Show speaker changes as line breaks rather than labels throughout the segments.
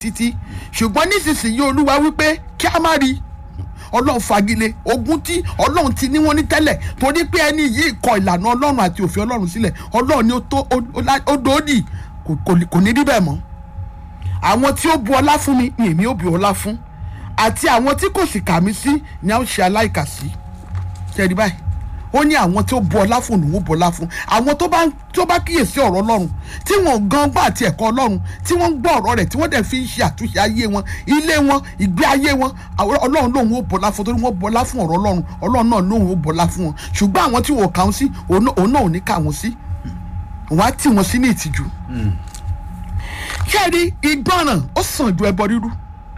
títí ṣùgbọ́n nísinsìnyí olúwa wípé kí a má rí ọlọ́run fagilé ogun tí ọlọ́run ti ní wọ́n ní tẹ́lẹ̀ torí pé ẹni yìí kọ ìlànà ọlọ́run àti òfin ọlọ́run sílẹ̀ ọlọ́run ni ó tó ó dòódì kò ní rí bẹ́ẹ̀ mọ́ àwọn tí ó bu ọlá fún mi ni èmi ó bu ọlá fún àti àwọn tí kò sì kà mí sí ni a ó ṣe aláìkà sí ṣẹ́ni báyìí ó ní àwọn tí ó bu ọlá fún òun ó bu ọlá fún àwọn tó bá tó bá kíyèsí ọ̀rọ̀ ọlọ́run tí wọ́n gan gbọ́ àti ẹ̀kọ́ ọlọ́run tí wọ́n ń gbọ́ ọ̀rọ̀ rẹ̀ tí wọ́n dẹ̀ fi ń ṣe àtúnṣe ayé wọn ilé wọn ìgbé ayé wọn ọlọ́run lòun ó bọlá fún torí wọ́n bọlá fún ọ̀rọ̀ ọlọ́run ọlọ́run náà lòun ó bọlá fún wọn ṣùgbọ́n àwọn tí wọ́n kà wọ́n sí òun náà ò ní kà wọ́n sí wọ́n á tì wọ́n sí ní ìtìjú. kẹ́ẹ̀rí ìgbọràn ó sàn ju ẹbọ rírú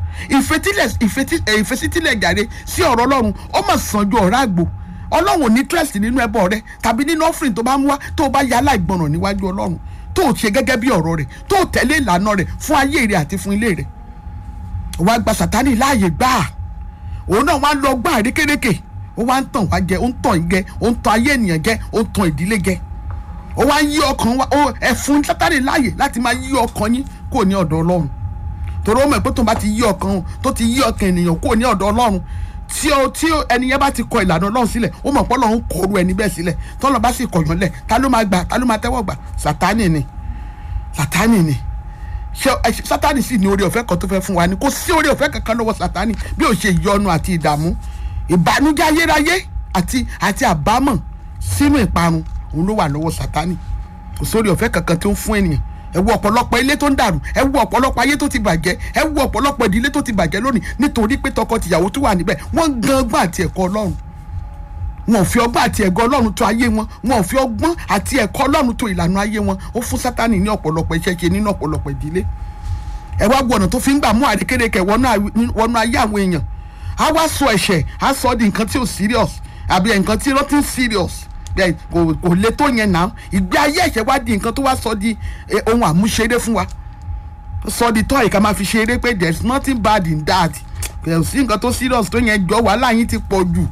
ìfetílẹ̀ jàre sí ọ̀rọ̀ ọlọ́run ó mà sàn ju ọ̀rá àgbò ọlọ́run ò ní trust nínú ẹbọ rẹ tàbí nínú offering tó bá mú wá tó bá ya aláìgbọràn níwájú ọlọ́run tó ṣe gẹ́gẹ́ bí ọ̀rọ̀ rẹ̀ tó tẹ̀lé ìlànà rẹ̀ fún ayé rẹ̀ àti fún ilé rẹ̀ wàá gba sàtánì láàyè gbà á òun náà wàá lọ gbà àrékérekè ó wá ń tàn wá jẹ ó ń tàn jẹ ó ń tàn ayé ènìyàn jẹ ó ń tàn ìdílé jẹ ó wá ń yí ọkàn wa ẹ fún sátánì láàyè láti máa yí ọkàn yín kò ní ọ̀dọ̀ ọlọ́run torí ó mọ̀ pé tó bá ti yí ọkàn tó ti yí ọkàn ènìyàn kò ní ọ̀dọ̀ ọlọ́run tí o tí ẹni yẹn bá ti kọ ìlànà ọlọ́run sílẹ̀ ó mọ̀ pé ọlọ́run kọrú ẹni bẹ́ẹ̀ sílẹ̀ tọ́lọ́ bá sì kọ̀yàn lẹ̀ ta ló máa gbà ta ló máa tẹ́wọ́ gbà sátánì ni sátánì ni ṣé sátánì sì ní orí ọ̀fẹ́ kan tó fẹ́ fún wa ni kò sí orí ọ̀fẹ́ kankan lọ́wọ́ sátánì bí ó ṣe ìyọnu àti ìdààmú ìbànújẹ́ ayérayé àti àti àbámọ̀ sínú ìparun òun ló wà lọ́wọ́ sátánì kò sí orí ọ̀fẹ́ kankan tó ń fún ènìyàn ẹ wo ọ̀pọ̀lọpọ̀ ilé tó ń dàrú ẹ wo ọ̀pọ̀lọpọ̀ ayé tó ti bàjẹ́ ẹ wo ọ̀pọ̀lọpọ̀ ìdílé tó ti bàjẹ́ lónìí nítorí pé tọkọ-tìyàwó tó wà níbẹ̀ wọ́n gan ọgbọ́n àti ẹ̀kọ́ ọlọ́run wọn ò fi ọgbọ́n àti ẹ̀kọ́ ọlọ́run tó ayé wọn wọn ò fi ọgbọ́n àti ẹ̀kọ́ ọlọ́run tó ìlànà ayé wọn ó fún sátánì ní ọ̀pọ̀lọpọ̀ iṣẹ́ ṣe nínú ọ̀pọ̀lọpọ̀ ìdílé ẹ wá gbọ́nà tó fi ń gbà mú àrékérekè wọnú ayé àwọn èèyàn á wá sọ ẹ̀ṣẹ̀ á sọ di nǹkan tí ò serious àbí nǹkan tí nothing serious kò kò le tó yẹn náà ìgbé ayé ẹ̀ṣẹ̀ wá di nǹkan tó wá sọ di ohun àmúṣeré fún wa sọ di tọ́ ìka máa fi ṣeré pé there is nothing bad in that kò sí nǹkan tó serious tó yẹn jọ wàhálà yín ti pọ̀ jù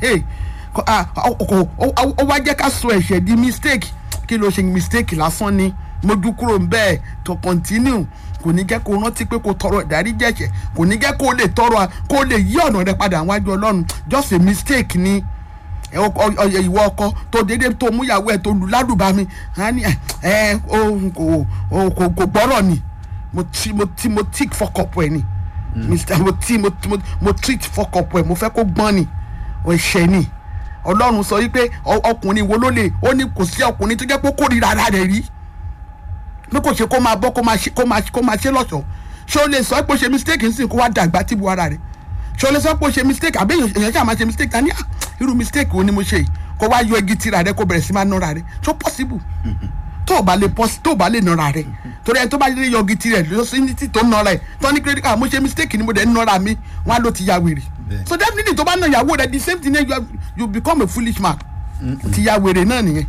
ó wá jẹ́ ká sọ ẹ̀ṣẹ̀ di mistake kí ló ṣe mistake lásán ni mójú kúrò bẹ́ẹ̀ to continue kò ní jẹ́ kó rántí pé kó tọrọ ìdáríjì ẹ̀ṣẹ̀ kò ní jẹ́ kó lè tọrọ kó lè yí ọ̀nà rẹ padà wájú ọlọ́run just a mistake ni ìwọ ọkọ tó dédé tó múyàwó ẹ tó lù ládùbà mi ẹ kò gbọ́rọ̀ ni mo ti mo ti mo tick fọkọpọ ẹ ni mo ti mo mo treat fọkọpọ ẹ mo fẹ́ kó gbọ́n ni ẹ̀ṣẹ̀ ni ọlọ́run sọ wípé ọkùnrin wo ló lè ó ní kò sí ọkùnrin tó jẹ́ pé kórìíra ara rẹ̀ rí pé kò ṣe kó máa bọ́ kó máa ṣe kó máa kó máa ṣe lọ́ṣọ̀ọ́ ṣé o lè sọ pé o ṣe mistake nsìn kó wá dàgbà tìbú ara rẹ̀ ṣé o lè sọ pé o ṣe mistake àbí èèyàn ṣáà máa ṣe mistake tani ah irú mistake wo ni mo ṣe yìí kó wá yọ igi tira rẹ kó bẹ̀rẹ̀ sí máa nọ́ra rẹ tó possible tó o bá lè pọ́s tó o bá lè nọ́ra rẹ torí ẹni tó bá lè yọ igi tira rẹ lọ sí ní tí tó ń nọ́ra ẹ tó ní credit card mo ṣe mistake ni mo dẹ̀ ń nọ́ra mi wọn á ló ti ya wèrè so definitely tó bá nà ìyàwó rẹ the same thing you, have, you become a foolish man ti ya wèrè náà nìyẹn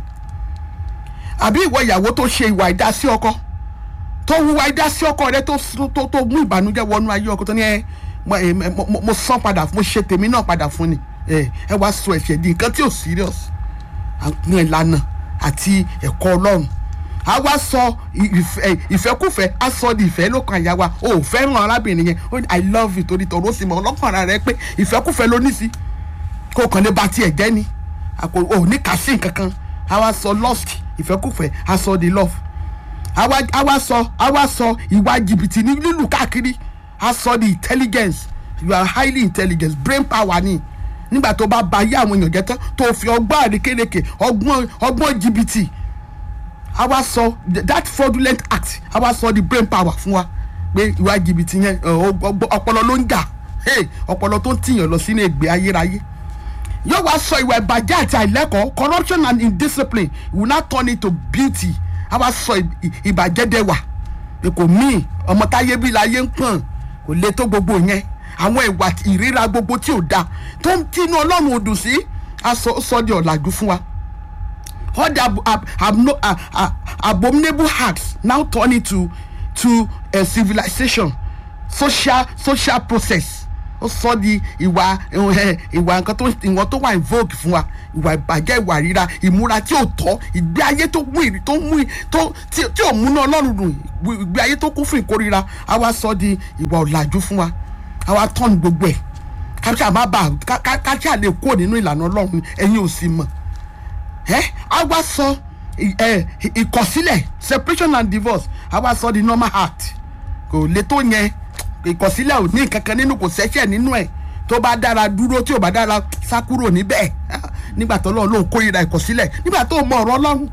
àbí ìwọ ìyàwó tó ṣe ìwà ìdásí ọkọ tó wúwa ìdásí ọkọ rẹ tó tó tó mú ìbànújẹ́ wọnú ayé ọkọ tó ní ẹ mo san padà mo ṣe tèmi náà padà fún ni ẹ ẹ wá sọ ẹ̀ṣẹ̀ di nǹkan tí ò serious àwọn ìlànà àti ẹ̀kọ́ Ọlọ́run a wá sọ ìfẹ́kùfẹ́ a sọ di ìfẹ́ lókàn àyà wa o ò fẹ́ràn arábìnrin yẹn ó ní i love you torí tọ̀rọ̀ sì mọ̀ ọlọ́kàn ara rẹ pé ìfẹ́kùfẹ́ ló ní sí kó kàn lè ba tiẹ̀ jẹ́ ni àpò ò ní kà sí nǹkan kan a wá sọ lust ìfẹ́kùfẹ́ a sọ di love a wá sọ a wá sọ ìwà jìbìtì ní lílù káàkiri a sọ di intelligence you are highly intelligent brain power ni nígbà tó bá ba ayé àwọn èèyàn jẹ́ tán tó fi ọgbọ́n àrékérekè ọgbọ́n ọgbọ́n jìbìtì a wá sọ that fraudulent act a wá sọ the brain power fún wa pé ìwà jìbìtì yẹn ọpọlọ ló ń jà ọpọlọ tó ń tìyàn lọ sínú ègbé ayérayé yóò wá sọ ìwà ìbàjẹ́ àti àìlẹ́kọ̀ọ́ corruption and indiscipline will not turn into beauty a wá sọ ìbàjẹ́ dẹwà pé kò míì ọmọ táyé bí láyé ń pọ̀n kò lè tó gbogbo yẹn àwọn ìwà ìríra gbogbo tí ò da tó ń tinú ọlọ́run ò dùn sí a sọ di ọ̀làjú fún wa all the ab ab ab uh, uh, abominable acts now turn into to a civilization social social process ó sọ di ìwà ẹ, ìwà nǹkan tó ìwọ̀n tó wà invoke fún wa ìwà ìbàjẹ́ ìwà ríra ìmúra tí ò tọ́ ìgbé ayé tó mú ìrì tó mú ì- tó tí tí ò múná ọlọ́run dùn ìgbé ayé tó kún fún ìkórira á wá sọ di ìwà ọ̀làjú fún wa á wá tọ́nu gbogbo ẹ̀ káṣá má bà ká- ká- káṣá lè kó nínú ìlànà ọlọ́run ẹ̀yin ò sì mọ̀ ẹ́ á wá sọ ì- ẹ, ì- ìkọ̀sílẹ̀ separation and divorce á wá sọ di normal act kò lè tó yẹn ìkọ̀sílẹ̀ ò ní kankan nínú kò sẹ́sẹ̀ nínú ẹ̀ tó bá dára dúró tí ò bá dára sá kúrò níbẹ̀ nígbà tó lọ́ọ́ lóun kórìíra ìkọ̀sílẹ̀ nígbà tó mọ ọ̀rọ̀ ọlọ́run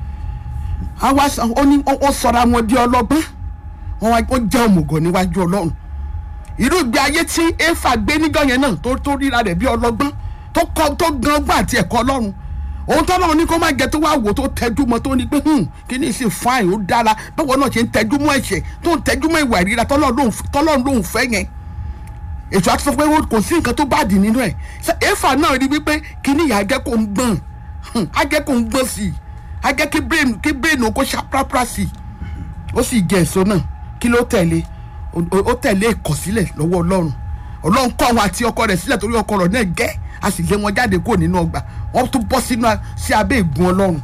á wá sọ ó ní ó sọra wọn di ọlọ́gbọ́n wọn wá ó jẹ́ òmùgọ̀ níwájú ọlọ́run irú ìgbé ayé tí éfà gbé níjọ́ yẹn náà tó tó ríra rẹ̀ bí ọlọ́gbọ́n tó kọ́ tó gan ọgbọ́n àti ẹ̀kọ́ ọlọ́run òun tọ́lọ́run ní kó má jẹ tó wá wò tó tẹjú mọ́ tó ní pé hmm, kí ni sì fáìn ó dára báwo náà ṣe ń tẹjú mọ́ ẹ̀ṣẹ̀ tó ń tẹjú mọ́ ìwà ìríra tọ́lọ́run lòun- tọ́lọ́run lòun fẹ́ yẹn ètò àti sọ pé ó- kò sí nǹkan tó bá dì nínú ẹ̀ Ṣé éfà náà rí wípé kí ni ìyá jẹ́ kó ń gbọ̀n Hmm, á jẹ́ kó ń gbọ̀n sí i á jẹ́ kí brain kí brain ó kó ṣàprápra sí i ó sì jẹ èso náà kí ló tẹ̀lé Ó- ó ó tẹ̀lé ìkọ̀sílẹ̀ lọ́wọ́ ọlọ́run ọlọ́run kọ́ wọn àti ọkọ rẹ̀ sílẹ̀ torí ọkọ rẹ̀ náà gẹ́ a sì lé wọn jáde kúrò nínú ọgbà wọ́n tún bọ́ sínú a- sí abẹ́ ìgun ọlọ́run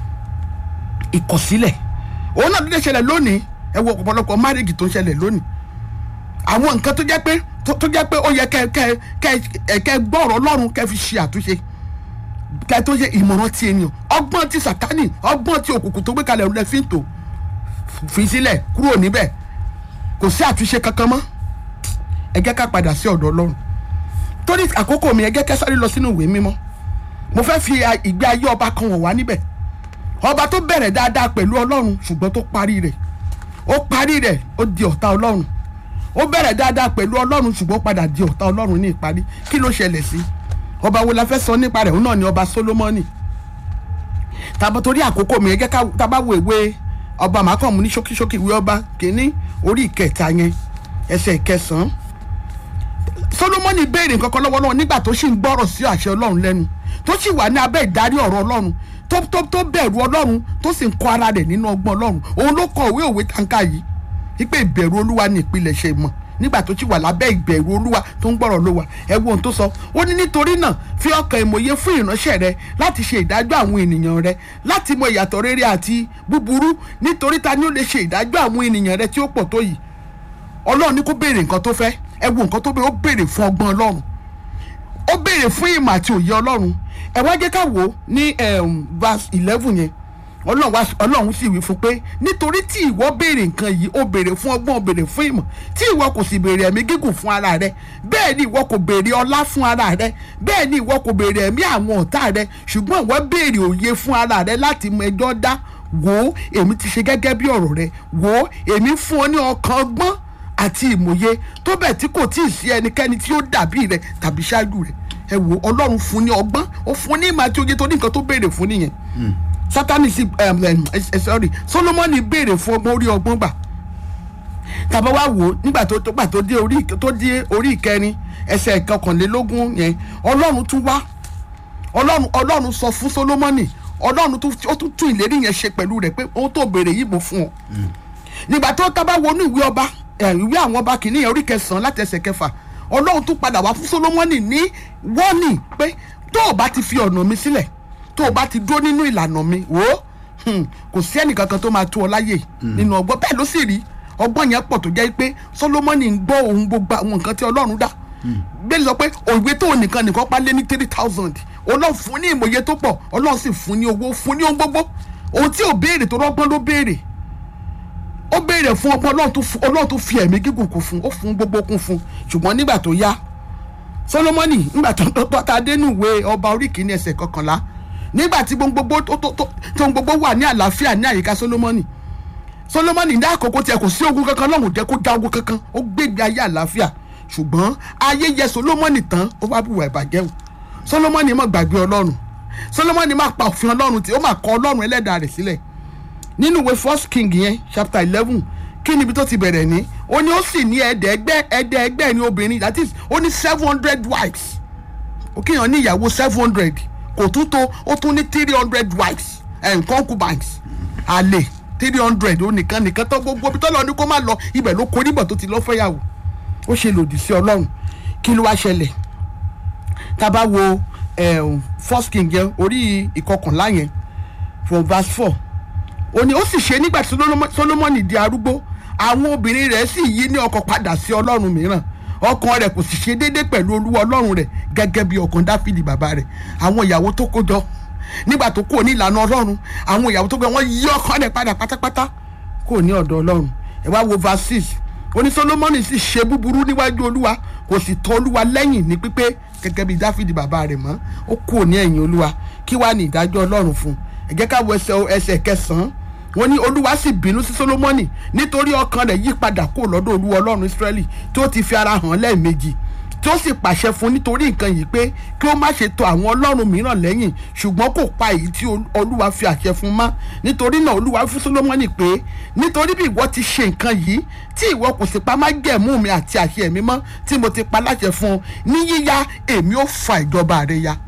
ìkọ̀sílẹ̀ òun náà dédé ṣẹlẹ̀ lónìí ẹ wo ọ̀pọ̀lọpọ̀ márèjì tó ń ṣẹlẹ̀ lónìí àwọn nǹkan tó jẹ́ pé tó tó jẹ́ pé ó yẹ kẹ́ kẹ́ kẹ́ ẹ kẹ́ gbọ́ ọ̀rọ̀ ọlọ́run kẹ́ fi ṣe àtúnṣe kẹ́ tó ṣe ìmọ̀ràn ti ènìyàn ọgbọ́n ti sàtánì ọgbọ́n ti òkùnkùn tó gbé kalẹ̀ lẹ́ fi ń tò fi sílẹ̀ kúrò níbẹ̀ kò sí àtúnṣe kankan mọ́ ẹ jẹ́ ká padà sí ọ̀dọ̀ ọlọ́run torí àkókò mi ẹ jẹ́ ká sáré lọ sínú ìwé mímọ́ mo fẹ́ fi a- ìgbé ayé ọba kan wọ̀n wá níbẹ̀ ọba tó bẹ̀rẹ̀ dáadáa pẹ̀lú ọlọ́run ṣùgbọ́n tó parí rẹ̀ ó parí rẹ̀ ó di ọ̀tá ọlọ́run ó bẹ̀rẹ̀ dáadáa pẹ̀lú ọlọ́run ṣùgbọ́n ó padà di ọ̀tá ọlọ́run ní ìparí kí ló ṣẹlẹ̀ sí ọba wo la fẹ́ sọ nípa rẹ̀ òun náà ni ọba Sólómọ́nì tàbí torí àkókò mi ẹ jẹ́ ká tábà wo ìwé ọba màákànmú ní ṣókíṣókí ìwé ọba kìíní orí ìkẹta yẹn ẹsẹ̀ ìkẹsàn-án solomoni béèrè nǹkan kan lọ́wọ́ lọ́wọ́ nígbà tó sì ń gbọ́rọ̀ sí àṣẹ ọlọ́run lẹ́nu tó sì wà ní abẹ́ ìdarí ọ̀rọ̀ ọlọ́run tó tó tó bẹ̀rù ọlọ́run tó sì ń kọ́ ara rẹ̀ nínú ọgbọ́n ọlọ́run òun ló kọ ìwé òwe tàǹkà yìí wípé ìbẹ̀rù olúwa ní ìpilẹ̀ṣẹ̀ ìmọ̀ nígbà tó sì wà lábẹ́ ìbẹ̀rù olúwa tó ń gbọ́rọ̀ ló wà ẹ wo ohun tó sọ ó ní nítorí náà fi ọkàn ìmọ̀ye fún ìránṣẹ́ rẹ láti ṣe ìdájọ́ àwọn ènìyàn rẹ láti mọ ìyàtọ̀ rere àti búburú nítorí ta ni ó lè ṣe ìdájọ́ àwọn ènìyàn rẹ tí ó pọ̀ tó yìí ọlọ́run ní kó béèrè nǹkan tó fẹ́ ẹ wo nǹkan tó béèrè ó béèrè fún ọgbọ́n ọlọ́run ó béèrè fún ìmọ̀ àti òye ọlọ́run ẹ wá jẹ́ ká wò ó ní um, verse eleven yẹn ọlọ́run wá ọlọ́run sì wí fún pé nítorí tí ìwọ béèrè nǹkan yìí ó béèrè fún ọgbọ́n ó béèrè fún ìmọ̀ tí ìwọ kò sì béèrè ẹ̀mí gígùn fún ara rẹ bẹ́ẹ̀ ni ìwọ kò béèrè ọlá fún ara rẹ bẹ́ẹ̀ ni ìwọ kò béèrè ẹ̀mí àwọn ọ̀tá rẹ ṣùgbọ́n ìwọ béèrè òye fún ara rẹ láti mọ ẹjọ́ dá wò ó èmi ti ṣe gẹ́gẹ́ bí ọ̀rọ̀ rẹ wò ó èmi fún ọ ní ọkàn ọgbọ́n àti ìmòye tó bẹ̀ tí kò tí ì sí ẹnikẹ́ni tí ó dàbí rẹ tàbí ṣáájú rẹ ẹ wò ọlọ́run fún ní ọgbọ́n ó fún ní ìmọ̀ àti òye tó ní nǹkan tó béèrè fún nìyẹn sátani sì um, um, eh, sorry solomoni béèrè fún ọgbọ́n orí ọgbọ́n gbà tàbá wá wò ó nígbà tó tó gbà tó dé orí tó dé orí ìkẹrin ẹsẹ̀ ìkọkànlélógún yẹn ọlọ́run tún wá ọlọ́run ọlọ́run sọ fún solomoni ọlọ́run tún ó tún tún ìlérí yẹn ṣe pẹ̀lú rẹ̀ pé ohun tó béèrè yìí mo fún ọ nígbà tó tábà wọnú ìwé ọba ẹ, ìwé àwọn ọba kìíní yẹn orí kẹsàn-án láti ẹsẹ̀ kẹfà ọlọ́run tún padà wá fún solomoni ní wọ́ọ̀nì pé tó o bá ti fi ọ̀nà mi sílẹ̀ tó o bá ti dúró nínú ìlànà mi wò ó hmm, kò sí ẹnìkankan tó máa tó ọ láyè nínú ọgbọ́n bẹ́ẹ̀ ló sì rí ọgbọ́n yẹn pọ̀ tó jẹ́ pé solomoni ń gbọ́ ohun gbogbo àwọn nǹkan tí ọlọ́run dá bẹ́ẹ̀ sọ pé òwe tó nìkan nìkan pa lé ní three thousand ọlọ́run fún ní ìmọ̀ye tó pọ̀ ọlọ́run sì fún ní owó fún ní ohun gbogbo ohun tí ò béèrè tó rọ́gbọ́n ló béèrè ó béèrè fún ọgbọ́n ọlọ́run tó fún- ọlọ́run tó fi ẹ̀mí gígùn kún fún ó fún gbogbo kún fún ṣùgbọ́n nígbà tó yá solomoni nígbà tó tó tó ta dénú ìwé ọba orí kìíní ẹsẹ̀ kọkànlá nígbà tí gbogbo tó tó tó tó ohun gbogbo wà ní àlàáfíà ní àyíká solomoni solomoni ní àkókò tiẹ̀ kò sí ogun kankan lọ́hùn jẹ́ kó já ogun kankan ó gbégbé ayé àlàáfíà ṣùgbọ́n ayé yẹ solomoni tán ó wá bùwà ìbàjẹ́ o solomoni má gbàgbé ọlọ́run solomoni má pa òfin ọlọ́run tí ó má kọ ọlọ́run ẹlẹ́dàá rẹ̀ sílẹ̀ nínú ìwé first king yẹn chapter eleven kí ni ibi tó ti bẹ̀rẹ̀ ní ó ní ó sì ní ẹ̀ẹ́dẹ́gbẹ́ ẹ̀ẹ́dẹ́gbẹ́ ní obìnrin that is ó ní seven hundred wives ó kéèyàn ní ìyàwó seven hundred kò tún tó ó tún ní three hundred wives and concubines àlè three hundred ó nìkan nìkan tó gbogbo ibi tó lọ ní kó má lọ ibẹ̀ ló kó níbọ̀ tó ti lọ́ fẹ́yàwó ó ṣe lòdì sí ọlọ́run kí ló wá ṣẹlẹ̀ tá a bá wo um, first king yẹn orí ìkọkànlá yẹn from verse four ó ní ó sì ṣe nígbà tí Solomoni- solomoni di arúgbó àwọn obìnrin rẹ̀ sì yí ní ọkọ̀ padà sí ọlọ́run mìíràn ọkàn rẹ̀ kò sì ṣe déédé pẹ̀lú olúwa ọlọ́run rẹ̀ gẹ́gẹ́ bí ọkàn dáfídì bàbá rẹ̀ àwọn ìyàwó tó kó jọ nígbà tó kúrò ní ìlànà ọlọ́run àwọn ìyàwó tó gbé wọn yí ọkàn rẹ̀ padà pátápátá kúrò ní ọ̀dọ̀ ọlọ́run ẹ wá wo verse six ó ní solomoni sì ṣe búburú níwájú olúwa kò sì tọ̀ olúwa lẹ́yìn ní pípé gẹ́gẹ́ bí dáfídì bàbá rẹ̀ mọ́ ó kúrò ní ẹ̀yìn olúwa kí wàá ní ìdájọ́ ọlọ́run fún un ẹ jẹ́ ká wo ẹsẹ̀ ẹsẹ̀ kẹsàn-án wọ́n ní olúwa sì bínú sí solomoni nítorí ọkàn rẹ̀ yí padà kó lọ́dọ̀ olúwa ọlọ́run israẹli tó ti fi ara hàn lẹ́ẹ̀mejì tó sì pàṣẹ fún nítorí nǹkan yìí pé kí ó má ṣe tọ̀ àwọn ọlọ́run mìíràn lẹ́yìn ṣùgbọ́n kò pa èyí tí ol- olúwa fi àṣẹ fún mọ́ nítorí náà olúwa fún solomoni pé nítorí bí ìwọ ti ṣe nǹkan yìí tí ìwọ kò sì pa májẹ̀mú mi àti àṣẹ mi mọ́ tí mo ti pa láṣẹ fún ọ ní yíyá èmi ó fa ìjọba rẹ ya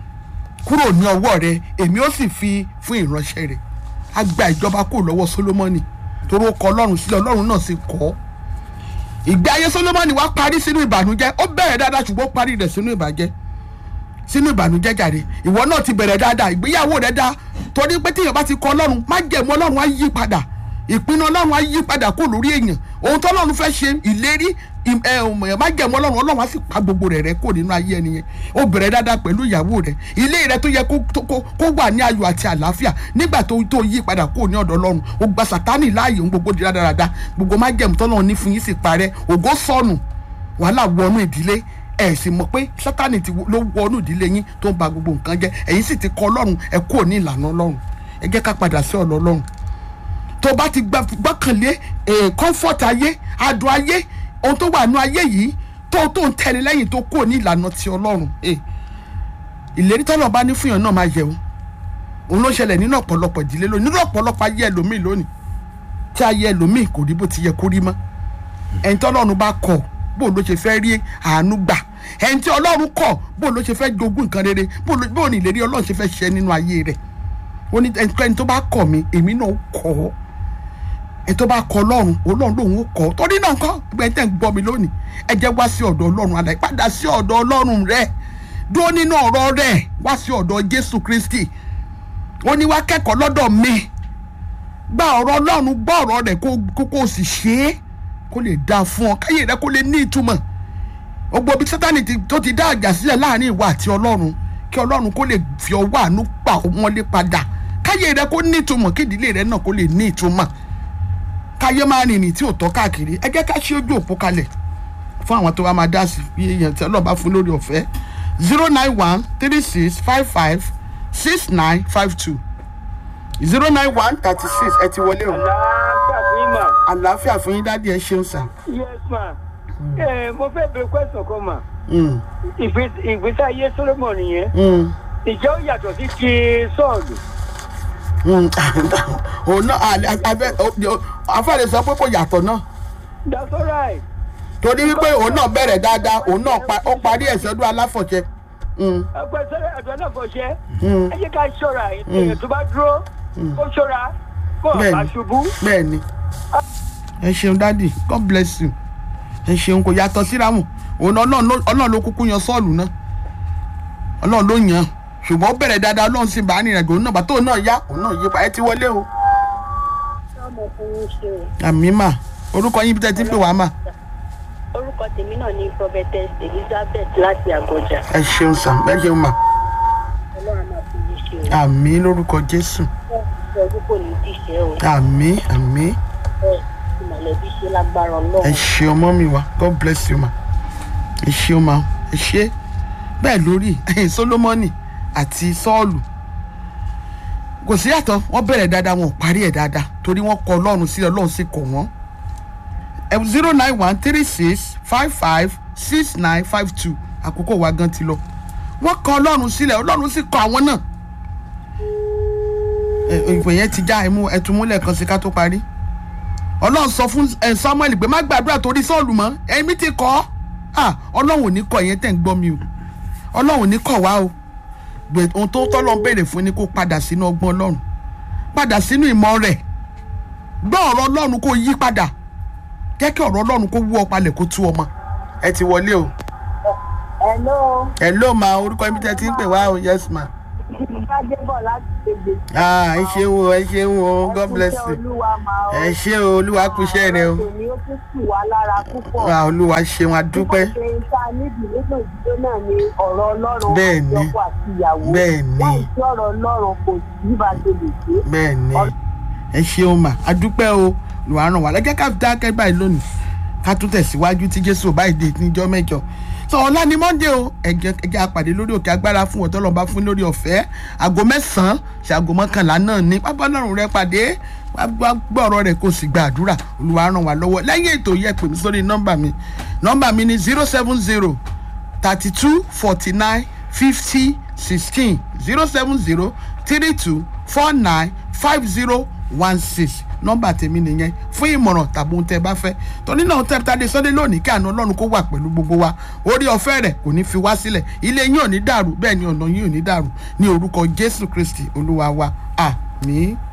kúrò ní ọwọ́ rẹ èmi ó sì fi fún ìránṣẹ́ rẹ a gba ìjọba kúrò lọ́wọ́ solomoni torí ó kọ ọlọ́run sílẹ̀ ọlọ́run náà sì kọ́ ọ́ ìgbé ayé solomoni wá parí sínú ìbànújẹ́ ó bẹ̀rẹ̀ dáadáa ṣùgbọ́n ó parí rẹ̀ sínú ìbàjẹ́ sínú ìbànújẹ́ jàre ìwọ náà ti bẹ̀rẹ̀ dáadáa ìgbéyàwó rẹ̀ dáa torí pé tíyàn bá ti kọ ọlọ́run má jẹ̀mú ọlọ́run á yí padà ìpinnu ọlọ́run á yí padà kó lórí èèyàn ohun tó ọlọ́run fẹ́ ṣe ìlérí ìm- ẹ, ọmọ ẹ̀ má jẹ̀mú ọlọ́run ọlọ́run á sì pa gbogbo rẹ̀ rẹ́ kó nínú ayé ẹni yẹn ó bẹ̀rẹ̀ dáadáa pẹ̀lú ìyàwó rẹ̀ ilé rẹ̀ tó yẹ kó- tó- kó kó wà ní ayọ̀ àti àlàáfíà nígbà tó tó yí padà kó ní ọ̀dọ̀ ọlọ́run ó gba sátánì láàyè ohun gbogbo di dáradára gbogbo má jẹ̀mú tọ́lọ́run ní fún yín sì parẹ́ ògo sọnù wàhálà wọnú ìdílé ẹ sì mọ̀ pé sátani ti wo- ló wọnú ìdílé yín tó ń ba gbogbo nǹkan jẹ́ ẹ̀yin sì ti kọ̀ ọlọ́run ẹ kúrò ní ìlànà ọlọ́run ẹ jẹ́ ká padà sí ọ̀nà ọlọ́run tó bá ti gbà- gbọ́kànlé eh, comfort ayé adùn ayé ohun tó wà nú ayé yìí tó tó ń tẹni lẹ́yìn tó kúrò ní ìlànà ti ọlọ́run eh, ìlérí tọ́lọ̀ bá ní fún yàn náà máa yẹ o òun ló ṣẹlẹ̀ nínú ọ̀pọ̀lọpọ̀ ìdílé lónìí nínú ọ̀pọ̀lọpọ̀ ayé ẹlòmíì lónìí tí ayé ẹlòmíì kò rí bó ti yẹ kó rí mọ́ ẹni tí ọlọ́run bá kọ̀ bó ló ṣe fẹ́ rí àánú gbà ẹni tí ọlọ́run kọ̀ bó ló ṣe fẹ́ jogún nǹkan rere bó ló- bó ní ìlérí ọlọ́run ṣe fẹ́ ṣe nínú ayé rẹ̀ ó ní ẹni tó bá kọ̀ mí èmi náà kọ̀ ọ́ ẹni tó bá kọ̀ ọlọ́run ọlọ́run lòun ó kọ̀ ọ́ torí náà kọ́ ẹgbẹ́ tẹ̀ ń gbọ́ mi lónìí ẹ jẹ́ wá sí ọ̀dọ̀ ọlọ́run àlàyé padà sí ọ̀dọ̀ ọlọ́run rẹ̀ dúró nínú ọ̀rọ̀ rẹ̀ wá sí ọ̀dọ̀ jésù kristi ó ní wá kẹ́kọ̀ọ́ lọ́dọ̀ mi gba ọ̀rọ̀ ọlọ́run gbọ́ ọ̀rọ̀ rẹ̀ kó kó kó o sì ṣe é kó lè dáa fún ọ káyé rẹ kó lè ní ìtumọ̀ gbogbo bí sátani ti- tó ti dá àjà sílẹ̀ láàrin ìwà àti ọlọ́run kí ọlọ́run kó lè fi ọwọ́ àánú pa wọn lé padà káyé rẹ kó ní ìtumọ̀ kí ìdílé rẹ náà kó lè ní ìtumọ̀ káyé máa rìnrìn tí ò tọ́ káàkiri ẹ jẹ́ ká ṣí ojú òpó kalẹ̀ fún àwọn tó wá máa dá sí bí èèyàn tí ọlọ́ba fún lórí ọ̀fẹ́ zero nine one three six five five six nine five two zero nine one thirty six ẹ ti wọlé o
àlàáfíà fún yín mà.
àlàáfíà fún yín dádì ẹ ṣeun sà.
yes ma. ẹ mo fẹ́ bẹ̀rẹ̀ question kan mà.
Mm,
Ìgbé- ìgbésí ayé solomon yẹn
mm,
ìjẹ́ ó yàtọ̀ sí ti sọ́ọ̀lù.
mm. òun náà àlẹ- abẹ afáàlẹ sọ pé kò yàtọ̀ náà
that's alright.
torí wípé òun náà bẹ̀rẹ̀ dáadáa òun náà pa- ó parí ẹ̀sẹ̀ ọdún aláfọ̀jẹ. Mm,
ẹgbẹ́ sẹ́rẹ̀ ẹ̀dọ́ náà kò ṣe.
mm.
ẹ jẹ́ ká ṣọ́ra èèyàn tó bá dúró kó ṣọ́ra kó
Bẹ́ẹ̀ni.
ọ̀bá ṣubú.
bẹ́ẹ̀ ni ẹ ṣeun dádì god bless you ẹ ṣeun kò yàtọ̀ síra wọn òun náà Ọlọ́run ló- ọlọ́run ló kúkú yan sọ́ọ̀lù náà ọlọ́run ló yàn án ṣùgbọ́n ó bẹ̀rẹ̀ dáadáa ọlọ́run sì bá a nìyẹn òun náà bàtà òun náà yá òun náà yí pa ẹ ti wọlé o.
ọmọkùnrin ṣe o
àmì mà orúkọ yín bí tẹ́ ti ń pè wá mà
orúkọ tèmi náà ní prophetess elizabeth láti àgọjà
ẹ ṣeun sà ẹ ṣeun mà
ọlọ́run máa fi yín ṣe o
àmì lórúkọ jésù
fún ọdún kò ní díṣẹ́ o
àmì àmì
bẹ́ẹ̀ tí mọ̀lẹ́bí ṣe lágbára
ẹ
ọlọ́run
ṣe ọmọ mi wá god bless you ma ẹ ṣe ọmọ ẹ ṣe bẹ́ẹ̀ lórí ẹ̀yìn solomoni àti sọ́ọ̀lù kò sí yàtọ̀ wọ́n bẹ̀rẹ̀ dáadáa wọn ò parí ẹ̀ dáadáa torí wọ́n kọ ọlọ́run sílẹ̀ ọlọ́run sì kọ̀ wọ́n zero nine one three six five five six nine five two àkókò wa gan ti lọ wọ́n kọ ọlọ́run sílẹ̀ ọlọ́run sì kọ àwọn náà ẹ, ìpè yẹn ti já ẹmú ẹtùmúlẹ̀ kan sí ká tó parí ọlọ́run sọ fún ẹ, samuel pé má gbàdúrà torí sọ́ọ̀lù mọ́ ẹ̀mí ti kọ́ ọ́ ọlọ́run ò ní kọ́ ìyẹn tẹ̀ ń gbọ́ mi o ọlọ́run ò ní kọ̀ wá o gbè ohun tó tọ́lọ́ ń béèrè fún ni kó padà sínú ọgbọ́n ọlọ́run padà sínú ìmọ̀ rẹ̀ gbọ́ ọ̀rọ̀ ọlọ́run kó yí padà jẹ́ kí ọ̀rọ̀ ọlọ́run kó wú ọ palẹ̀ kó tú ọmọ ẹ ti wọlé o
Hello,
ẹ ló ma orúkọ ibi tẹ́ ti ń pè wá o yes ma.
Gbádébọ̀ láti gbègbè.
ah ẹ ṣeun o ẹ ṣeun o god bless
Ẹ kú
you.
iṣẹ́ Olúwa máa o.
ẹ ṣe o olúwa kú iṣẹ́ rẹ o.
Ọ̀rọ̀ tòní ó tún sì wá lára púpọ̀.
ah olúwa ṣeun adúpẹ́.
Nípa ṣe iṣẹ́ níbi nínú ìdílé náà ni ọ̀rọ̀ Ọlọ́run
Bẹ́ẹ̀ ni.
àti ọkọ àti ìyàwó.
Bẹ́ẹ̀ ni.
Láì sí ọ̀rọ̀ Ọlọ́run kò sí bá a ṣe lè ṣe.
bẹ́ẹ̀ ni ẹ ṣeun mà adúpẹ́ o olúwa ràn wá lẹ́jẹ́ ká dákẹ́ báyìí lónìí ká tún tẹ̀síwájú tí jésù ò báyìí dé níjọ́ mẹ́jọ sọ ọ̀la ni monday o ẹ̀jẹ̀ ẹ̀jẹ̀ àpàdé lórí òkè agbára fún ọ̀tọ́ lọ́ba fún lórí ọ̀fẹ́ aago mẹ́sàn-án ṣe aago mọ́kànlá náà ní pápá ọlọ́run rẹ pàdé wá gbọ́ ọ̀rọ̀ rẹ̀ kó sì gba àdúrà olúwa ràn wá lọ́wọ́ lẹ́yìn ètò yẹ pè mí sórí nọ́mbà mi nọ́mbà mi ni zero seven zero thirty two forty nine fifty sixteen zero seven zero three two four nine five zero one six nọ́mbà tèmi nìyẹn fún ìmọ̀ràn tàbí ohun tẹ́ ẹ bá fẹ́ torí náà tẹ́ tàdé sunday lónìí kí àná ọlọ́run kó wà pẹ̀lú gbogbo wa orí ọ̀fẹ́ rẹ̀ kò ní fi wá sílẹ̀ ilé yín ò ní dàrú bẹ́ẹ̀ ni ọ̀nà yín ò ní dàrú ní orúkọ jésù kristi olúwa wa àmín.